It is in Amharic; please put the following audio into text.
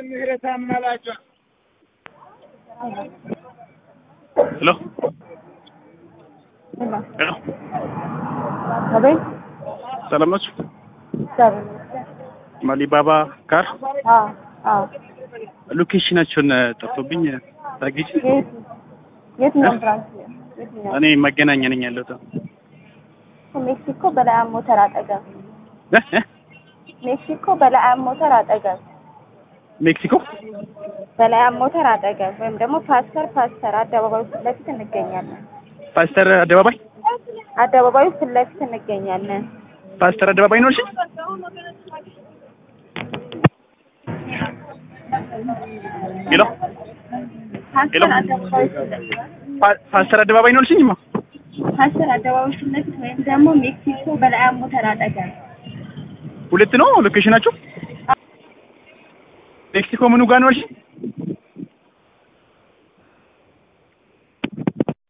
ምህረት አማላጇ ሄሎ ሄሎ፣ አቤት ሰላም ናችሁ? እግዚአብሔር ይመስገን። ማሊባባ ካር አዎ አዎ። ሎኬሽናቸውን ጠፍቶብኝ ታግጂ። የት የትኛው ብራንች የትኛው? እኔ መገናኛ ነኝ ያለሁት። ሜክሲኮ በላያም ሞተር አጠገብ እ እ ሜክሲኮ በላያም ሞተር አጠገብ ሜክሲኮ በላያም ሞተር አጠገብ ወይም ደግሞ ፓስተር ፓስተር አደባባዩ ፊት ለፊት እንገኛለን። ፓስተር አደባባይ አደባባዩ ፊት ለፊት እንገኛለን። ፓስተር አደባባይ ነው እሺ። ሄሎ ሄሎ፣ ፓስተር አደባባዩ ፊት ለፊት ፓ- ፓስተር አደባባይ ነው እልሽኝማ። ፓስተር አደባባዩ ፊት ለፊት ወይም ደግሞ ሜክሲኮ በላያም ሞተር አጠገብ ሁለት ነው ሎኬሽናችሁ። ሜክሲኮ ምኑ ጋር ነው እልሽ?